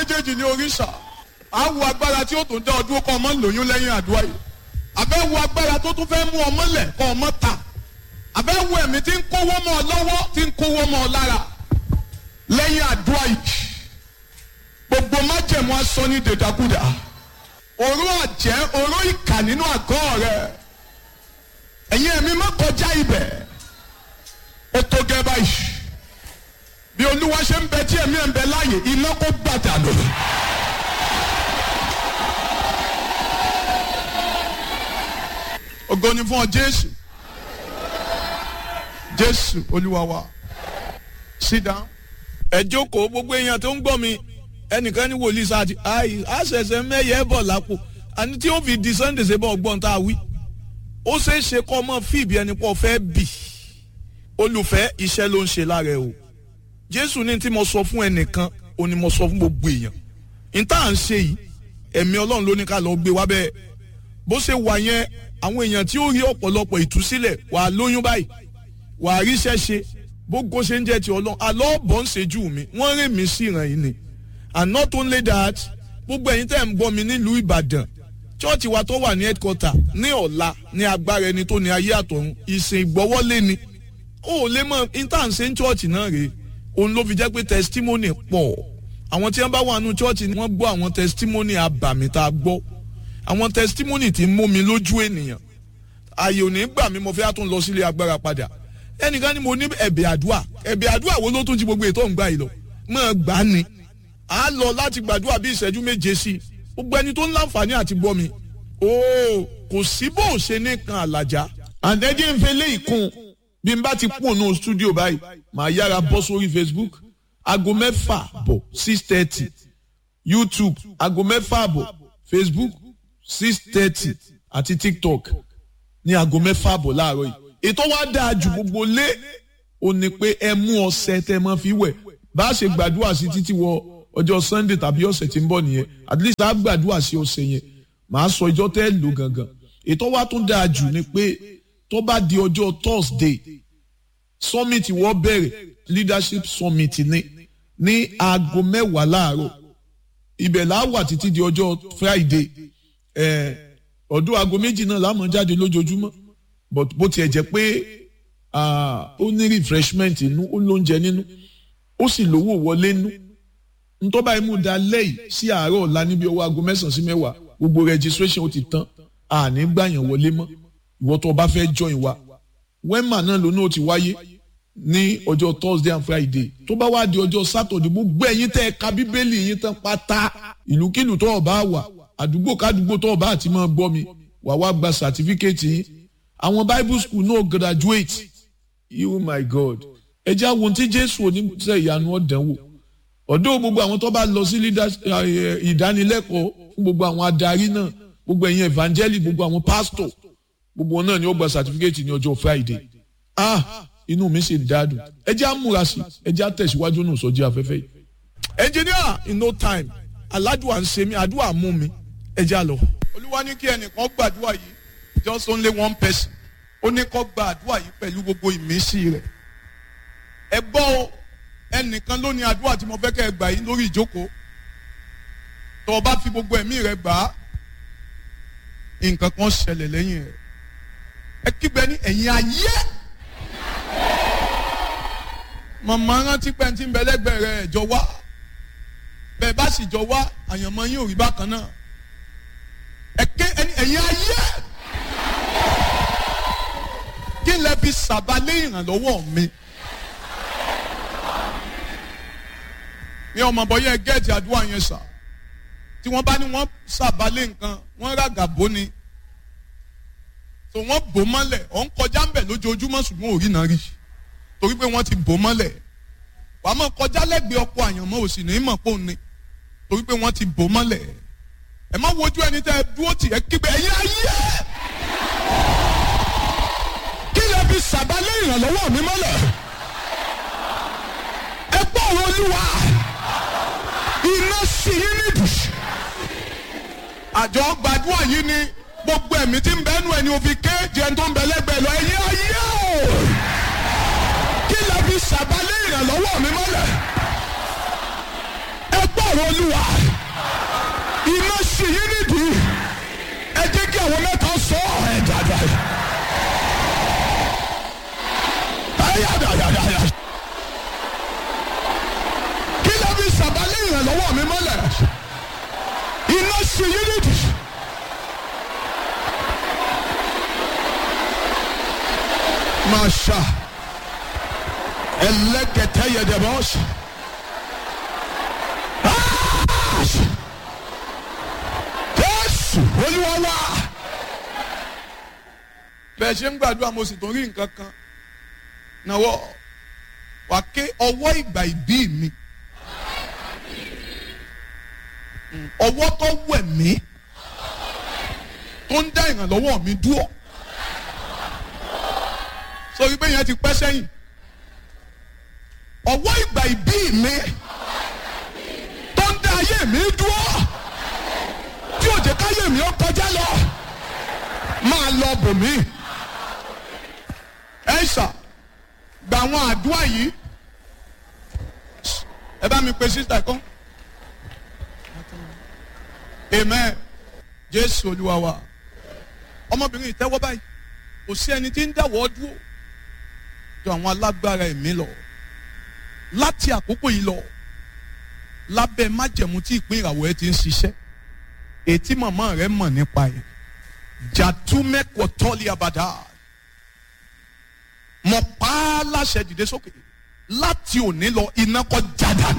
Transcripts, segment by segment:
méjèèjì ní oríṣà á wo agbára tí ó tún dá ọdún kọ́ ọmọ lóyún lẹ́yìn àdúrà yìí àbẹ́ wo agbára tó tún fẹ́ mú ọmọ lẹ̀ kọ́ ọmọ ta àbẹ́ wo ẹ̀mí tí ń kówó mọ́ ọ lọ́wọ́ tí ń kówó mọ́ ọ lára lẹ́yìn àdúrà yìí gbogbo májẹ̀mú aṣọ ní dèdàkúdà òró àjẹ́ òró ìkà nínú àgọ́ rẹ̀ ẹ̀yin ẹ̀mí má kọjá ibẹ̀ ó tó gẹ́ báyìí bí olúwa ṣe ń bẹ tí ẹ̀mí ẹ̀ ń bẹ láàyè iná kó gbàdà lò. ògo ni fún ọ jésù jésù olúwa wa sit down. ẹ jókòó gbogbo èèyàn tó ń gbọ́ mi ẹnìkan ní wòlíì sáà ti àì àṣẹṣẹ mẹ́yẹ bọ̀ lápò àní tí ó fi di sunday ṣe bọ̀ gbọ́n tá a wí ó ṣeé ṣe kọ́ ọmọ fìbí ẹni pọ̀ fẹ́ bì olùfẹ́ iṣẹ́ ló ń ṣe lára ẹ o jésù ní tí mo sọ fún ẹnìkan ó ní mo sọ fún gbogbo èèyàn ní tá à ń ṣe yìí ẹ̀mí ọlọ́run ló ní ká lọ gbé wá bẹ́ẹ̀ bó ṣe wà yẹn àwọn èèyàn tí ó rí ọ̀pọ̀lọpọ̀ ìtúsílẹ̀ wà á lóyún báyìí wà á ríṣẹ́ ṣe bógo ṣe ń jẹ́ ti ọlọ́run àlọ́ bọ̀ ń ṣejú mi wọ́n rìn mí sí ìràn yìí ni and not only that gbogbo ẹ̀yin tẹ́ ń gbọ́ mi nílùú ìbàdàn chọ́ọ̀chì wa tó wà ní headquarter ní ọ̀la ní agbára ẹni tó ní ayé àtọ̀run ìsìn ìgbọ́wọ́lé ni ó lè mọ intanṣe ń chọ́ọ̀chì náà rèé òun ló fi jẹ́ pé testimony pọ̀ àwọn tí wọ́n bá wà nù chọ́ọ̀chì ni wọ́n gbọ́ àwọn testimony abàmì tá a gbọ́ àwọn testimony tí ń mú mi lójú ènìyàn ààyè ò ní gbà mí mo fẹ́ tún lọ sílé agbára padà ẹnìkan ni mo ní ẹ̀bẹ̀ àdúà ẹ̀bẹ̀ àdúà wo ló tún ti gbogbo ètò ìgbà yìí lọ mọ̀ gbà ni a lọ láti gbàdúrà bí ìṣẹ́jú méje sí i gbogbo ẹni tó ń láǹfààní àti gbọ́ mi ooo kò sí bó o ṣe ní kan àlàjá àǹdẹ́jẹ́ ń fẹ́ lé ìkún bí n bá ti kún ònú stúdíò báyìí màá yára bọ́ sórí facebook aago mẹ́fà bọ̀ six thirty youtube aago mẹ́fà bọ̀ facebook six thirty àti tiktok ní aago mẹ́fà bọ̀ láàárọ̀ yìí ètò wa dáa ju gbogbo lé o ní pé ẹ mú ọṣẹ tẹ mọ́ fi wẹ̀ bá a ṣe gbàdúrà sí títí wọ ọjọ́ sunday tàbí ọ̀sẹ̀ tí ń bọ̀ nìyẹn at least a gbàdúrà sí ọ̀sẹ̀ yẹn màá sọ ìjọ tẹ́ lò gangan ètò wa tún dáa jù ni pé tó bá di ọjọ́ thursday summit wọ́n bẹ̀rẹ̀ leadership summit ní ní aago mẹ́wàá láàárọ̀ ibẹ̀ là á wà títí di ọjọ́ friday ọdún aago méjì náà láàmú jáde lójoojúmọ́ but bó tiẹ̀ jẹ́ pé ó ní refreshment inú ó lóúnjẹ nínú ó sì lówó wọlé nínú ntọ́ba imú da lẹ́yìn sí àárọ̀ ọ̀la níbi ọwọ́ aago mẹ́sàn-án sí mẹ́wàá gbogbo registration ó ti tán àní gbàyàn wọlé mọ́ ìwọ tó o bá fẹ́ join wa wema náà lónà ó ti wáyé ní ọjọ́ thursday and friday tó bá wá di ọjọ́ saturday gbogbo ẹ̀yin tẹ́ ẹ ka bíbélì yín tán pátá ìlúkìlù tó o bá wà àdúgbò kádùgbò tó o bá àti máa gbọ́ mi wà wá gba certificate yín àwọn bible school náà graduate you my god ẹ jẹ́ àwọn tí jésù oníṣẹ́ ìyanu ọ̀dánwò ọ̀dọ́ gbogbo àwọn tó bá lọ sí ìdánilẹ́kọ̀ọ́ fún gbogbo àwọn adarí náà gbogbo ẹ̀yin evangelist gbogbo àwọn pastor gbogbo náà ni ó gba certificate ní ọjọ́ friday ah inú mi sì dáadùn ẹ jẹ́ àmúra sí ẹ jẹ́ àtẹ̀síwájú náà sọ́jí afẹ́fẹ́ yìí. engineer in no time aládùá ń ṣe mí àdúrà mú mi ẹ jẹ́ àlọ́. olúwa ní kí ẹnìkan gbàdúrà yìí just only one person ó ní kó gba àdúrà yìí pẹ̀lú gbogbo ìmísí rẹ̀ ẹ gbọ́ o ẹnìkan ló ní àdúrà tí mo fẹ́ kẹ́ ẹ gbà yìí lórí ìjókòó tó o bá fi gbogbo ẹ̀mí rẹ gbà á nǹkan kan ṣẹlẹ̀ lẹ́yìn rẹ̀ ẹ kígbe ní ẹ̀yìn ayé màmá rántí pé tí ń bẹ lẹ́gbẹ̀ẹ́ rẹ̀ jọ wá bẹ́ẹ̀ bá sì jọ wá àyànmọ́ yín ò rí bákan náà ẹ ké ẹ̀yìn ayé kí lẹ fi sàbálẹ̀ ìrànlọ́wọ́ mi. ní ọmọ bọyẹ gẹẹti àdúrà yẹn sà tí wọ́n bá ní wọ́n sàbálẹ̀ nǹkan wọ́n ràgà bó ni tó wọ́n bò mọ́lẹ̀ ọ̀ ń kọjá ń bẹ̀ lójoojúmọ́ ṣùgbọ́n ò rí náà rí torí pé wọ́n ti bò mọ́lẹ̀ wà á mọ̀ kọjá lẹ́gbẹ̀ẹ́ ọkọ̀ àyànmọ́ òsì ní mọ̀ pò ní torí pé wọ́n ti bò mọ́lẹ̀ ẹ má wojú ẹni tẹ́ ẹ dúró tì ẹ kígbe ẹ̀yin ayé kí lè fi sàbálẹ̀ ìrànlọ́wọ́ mi mọ́lẹ̀ ẹ gbọ́ ọ̀rọ̀ olúwa iná sí yín nídìí. àjọ gbàdúrà yìí ni gbogbo ẹ̀mí tí ń bẹ nù ẹni òfin kéèjì ẹni tó ń bẹ lẹ́gbẹ̀ẹ́ lọ ẹ̀yìn ayé o. kí lè fi sàbálẹ̀ ìrànlọ́wọ́ mi mọ́lẹ̀. ẹ gbọ́ ọ̀rọ̀ olúwa. sì yín nídìí ẹ jẹ́ kí àwọn mẹ́ta sọ ẹ̀ dáadáa. ayádáadáa. kí ló fi sàbálẹ̀ ìrànlọ́wọ́ mi mọ́lẹ̀ iná sì yín nídìí. Masha ẹlẹ́kẹ̀tẹ́ yẹ dẹ̀ bọ́ọ̀sì. Jésù olúwa wá. bẹ́ẹ̀ ṣe ń gbàdúrà mo sì tún rí nǹkan kan náwó wà ké ọwọ́ ìgbà ìbí mi ọwọ́ tó wẹ̀ mí tó ń dá ìrànlọ́wọ́ mi dúró sórí bẹ́ẹ̀ yẹn ti pẹ́ sẹ́yìn ọwọ́ ìgbà ìbí mi tó ń dá ayé mi dúró tí ò jẹ́ káyé mi ó kọjá lọ máa lọ bò mí ẹ ṣà gba àwọn àdúrà yìí ẹ bá mi pe sísítà kan amen jésù olúwa wa ọmọbìnrin ìtẹ́wọ́ báyìí kò sí ẹni tí ń dáwọ́ dúró ju àwọn alágbára ẹ̀mí lọ láti àkókò yìí lọ lábẹ́ májẹ̀mú tí ìpín ìràwọ̀ ẹ ti ń ṣiṣẹ́ ètí màmá rẹ mọ̀ nípa ẹ̀ jàdúmẹ́kọ̀ tọ́lí abàdá mo pa á láṣẹ dìde sókè láti òní lọ iná kọ́ jádàánù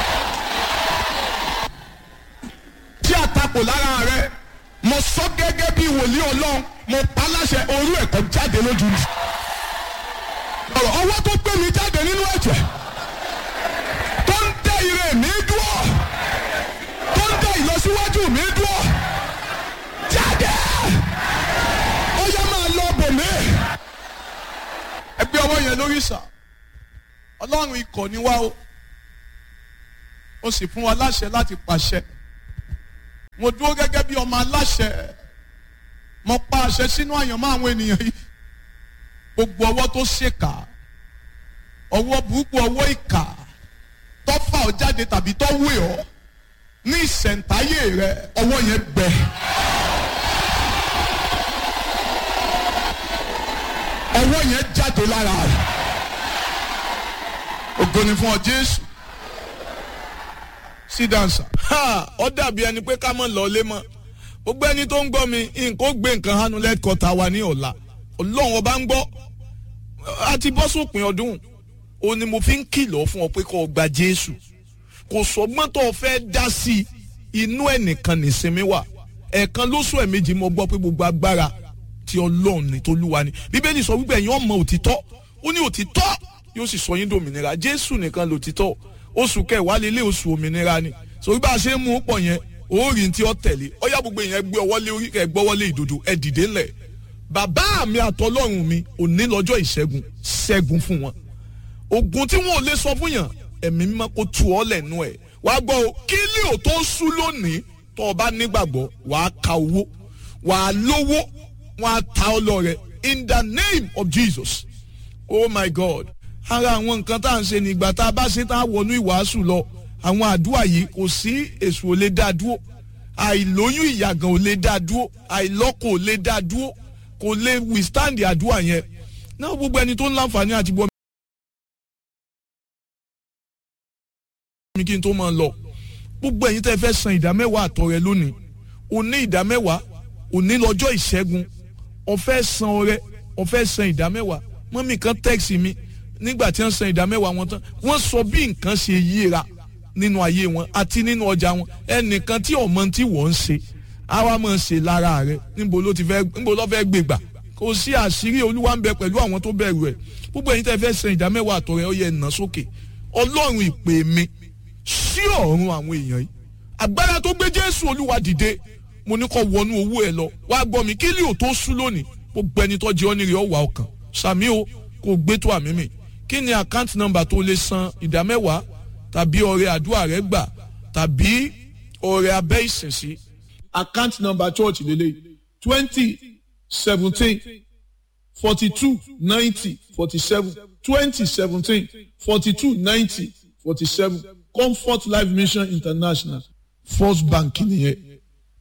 tí àtakò lára rẹ mo sọ gẹ́gẹ́ bí wòlíì ọlọ́run mo pa á láṣẹ orú ẹ̀kọ́ jáde lójú mi ọ̀rọ̀ ọwọ́ tó gbé mi jáde nínú ẹ̀jẹ̀ tó ń tẹ ire mi dúró tó ń tẹ ìlọsíwájú mi dúró jáde ó yẹ máa lọ bò mí. ẹ gbé ọwọ́ yẹn lórí sà ọlọ́run ikọ̀ ni wá o ó sì fún wa láṣẹ láti pàṣẹ mo dúró gẹ́gẹ́ bí ọmọ aláṣẹ mo pa àṣẹ sínú àyànmọ́ àwọn ènìyàn yìí gbogbo ọwọ́ tó ṣèkà ọwọ́ burúkú ọwọ́ ìkà tó fà ọ́ jáde tàbí tó wé ọ́ ní ìṣẹ̀ǹtáyé rẹ ọwọ́ yẹn gbẹ. ọwọ́ yẹn jáde lára rẹ ògo ni fún ọ Jésù sí dansa. ó dàbí ẹni pé ká mọ̀ lọ́lé mọ́ gbogbo ẹni tó ń gbọ́ mi nǹkan ó gbé nǹkan hanu lẹ́kọ̀ọ́ta wa ní ọ̀la ọlọ́run ọba ń gbọ́ a ti bọ́ sópin ọdún o ni mo fi ń kìlọ̀ fún ọ pé kó o gba Jésù kò sọgbọ́n tó o fẹ́ dá sí i inú ẹnìkan nìsinmi wà ẹ̀ẹ̀kan lóṣù ẹ̀mejì mo gbọ́ pé gbogbo agbára ti ọlọ́run ní tolúwa ni bíbélì sọ wípé ẹ̀yin ọmọ òtítọ́ ó ní òtítọ́ yóò sì sọ yín dòmìnira Jésù nìkan lòtítọ́ oṣù kẹwàá lélẹ̀ oṣù òmìnira ni sọ bá a ṣe ń mú pọ̀ yẹn orí tí ó tẹ̀lé ọyá gbogbo yẹn gbé ọwọ́ lé orí kẹ gbọ́wọ́ lé ìdodo ẹ dìde ńlẹ̀ bàbá mi àtọlọ́run mi òní lọ́jọ́ ìṣẹ́gun ṣẹ́gun fún wọn ogun tí wọn ò lè sọ fún yàn ẹ̀mí mímọ́ kó tu ọ́ lẹ́nu ẹ̀ wá gbọ́ o kí lè ò tó sú lónìí tó o bá nígbàgbọ́ wàá ka owó wàá lówó wọn á ta ọ lọ rẹ in the name of Jesus oh my God ara àwọn nǹkan tá à ń ṣe nígbà tá a bá ṣe tá a wọnú ìwàásù lọ àwọn àdúrà yìí kò sí èṣù ò lè dá dúró àìlóyún ìyàgàn ò lè dá dúró àìlọ́kọ ò lè dá dúró kò lè withstand àdúrà yẹn náà gbogbo ẹni tó ń láǹfààní àti bọ́ mi kí n tó máa lọ gbogbo ẹ̀yin tẹ́ fẹ́ san ìdámẹ́wàá àtọ̀ rẹ lónìí òní ìdámẹ́wàá òní lọ́jọ́ ìṣẹ́gun ọ̀fẹ́ san ọrẹ ọ̀fẹ́ san ìdámẹ́wàá mọ́mì kan tẹ́ẹ̀sì mi nígbà tí wọ́n san ìdámẹ́wàá wọn tán wọ́n sọ bí nǹkan ṣe yíra nínú ayé wọn àti nínú ọjà wọn ẹnìkan tí ọmọ tí wọ́n ń ṣe àwa máa ń ṣe lára rẹ níbo ló ti fẹ́ níbo ló fẹ́ gbégbà kò sí àṣírí olúwa ń bẹ pẹ̀lú àwọn tó bẹ̀rù ẹ̀ gbogbo ẹ̀yin tẹ́ fẹ́ san ìdámẹ́wàá àtọ̀ rẹ ó yẹ nà sókè ọlọ́run ìpè mi sí ọ̀run àwọn èèyàn yìí agbára tó gbé jésù olúwa dìde mo ní kó wọnú owó ẹ lọ wá gbọ́ mi kí lè ò tó sú lónìí gbogbo ẹni tó jẹ ọ́ nírè ọ̀wà ọkàn sàmí o kò gbé tó àmì mi kí ni account number tó lè san ìdámẹ́wàá tàbí ọrẹ àdúrà rẹ gbà tàbí ọrẹ abẹ́ ìsinsí. account number church lele twenty seventeen forty two ninety forty seven twenty seventeen forty two ninety forty seven comfort life mission international first bank nìyẹn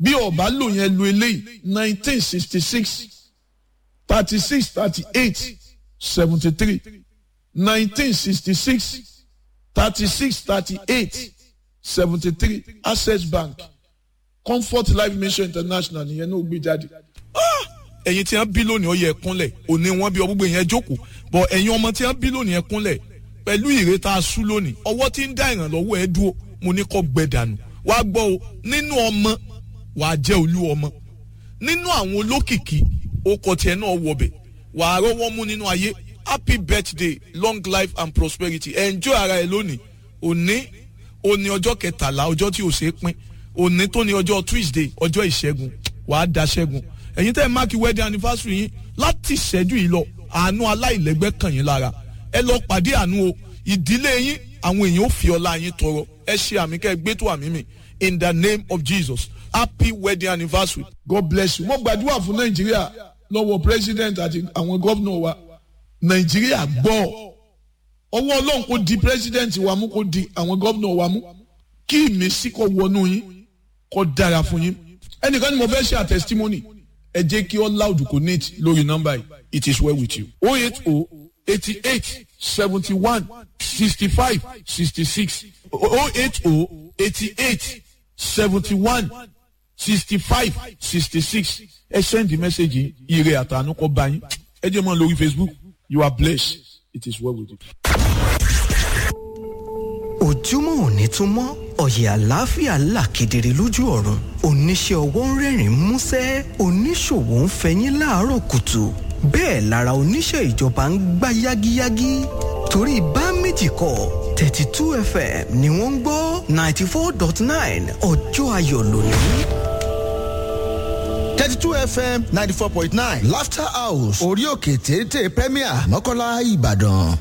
bí ọba lò yẹn lo eléyìí nineteen sixty six thirty six thirty eight seventy three nineteen sixty six thirty six thirty eight seventy three access bank comfort life mission international nìyẹn náà gbé jáde. ẹ̀yin tí wọ́n bí lónìí ó yẹ kúnlẹ̀ òní wọ́n bí ọgbọ́gbọ́ yẹn jókòó bọ̀ ẹ̀yin ọmọ tí wọ́n bí lónìí ẹ kúnlẹ̀ pẹ̀lú ìrètà asú lónìí ọwọ́ tí ń dá ìrànlọ́wọ́ ẹ dúró mo ní kọ́ gbẹdànù wá gbọ́ o nínú ọmọ wàá jẹ́ olú ọmọ nínú àwọn olókìkí okọ̀ tiẹ̀ náà wọbẹ̀ wàá rọ́wọ́ mú nínú ayé happy birthday long life and prosperity enjoy ara ẹ lónìí òní òní ọjọ́ kẹtàlá ọjọ́ tí ò ṣe é pín òní tó ní ọjọ́ tuesday ọjọ́ ìṣẹ́gun wàá da ṣẹ́gun ẹ̀yin tẹ́ ẹ máàkì wedding anniversary yín láti ìṣẹ́jú yìí lọ àánú aláìlẹ́gbẹ́ kàn yín lára ẹ lọ pàdé àánú o ìdílé yín àwọn èèyàn ò fi ọlá yín tọrọ ẹ ṣe àmì kẹ́ ẹ gbé tó àmì mi in the name of jesus happy wedding anniversary. god bless you mo gbàdúrà fún nàìjíríà lọ́wọ́ president àti àwọn gómìnà wa nàìjíríà gbọ́ ọwọ́ ọlọ́run kò di president wa mú kò di àwọn gómìnà wa mú kí ìmísí kò wọnú yín kò dára fún yín ẹnìkan ni mo fẹ́ ṣe a testimony ẹ jẹ́ kí all loud connect lórí nọ́mbà yìí it is well with you oh eight oh eighty eight seventy one sixty five sixty six oh eight oh eighty eight seventy one sixty five sixty six ẹ send the message yìí ire àtànú kọ bá yín ẹ jẹ́ mọ́ lórí facebook you are blessed it is well with you. ojúmọ́ òní tún mọ́ ọ̀yẹ̀ àlàáfíà là kedere lójú ọ̀run oníṣẹ́ ọwọ́ ń rẹ́rìn músẹ́ oníṣòwò ń fẹyín láàárọ̀ kùtù bẹ́ẹ̀ lára oníṣẹ́ ìjọba ń gbá yágíyágí torí bá méjì kọ thirty two fm ni wọ́n ń gbọ́ ninety four dot nine ọjọ́ ayọ̀ lónìí. 32 fm 94.9 laughter house orí òkè téńté premier mọ́kànlá ìbàdàn.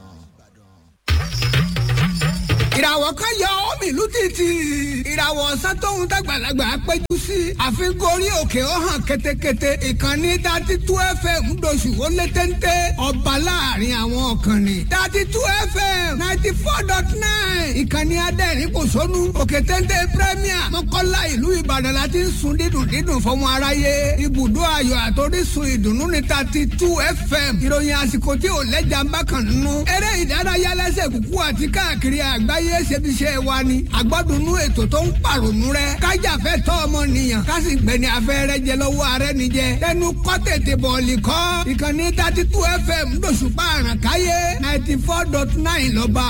ìràwọ̀ kan yọ omi ìlú títì ìràwọ̀ ọ̀sán tóun dàgbàlagbà péjú sí àfikún orí òkè ó hàn ketekete ìkànnì dati tú fm ńdọ̀sù ó lé téńté ọba láàrin àwọn ọ̀kànnì dati tú fm ninety four dot nine ìkànnì adẹ́rìn kò sónú òkè téńté premier mọ́kànlá ìlú ìbàdàn la ti ń sun dídùn dídùn fọmọ aráyé ibùdó ayọ̀ àtòrísun ìdùnnú ní dati tú fm ìròyìn àsìkò tí ò lẹ́jà ń bá kàn nínú eré ìdárayá lẹ́sẹ̀ kúkú àti káàkiri àgbáyé ayé ṣebiṣẹ́ wa ni àgbọ́dúnú ètò tó ń pàrònú rẹ kájàfẹ́ tọ́ ọmọnìyàn kásì gbẹ̀ni afẹ́rẹ́ jẹ lọ́wọ́ ààrẹ nìjẹ tẹnu kọ́ tètè bọ̀ọ̀lì kọ́ ìkànnì thirty two fm lóṣùpá àràkáyé ninety four dot nine lọ́ba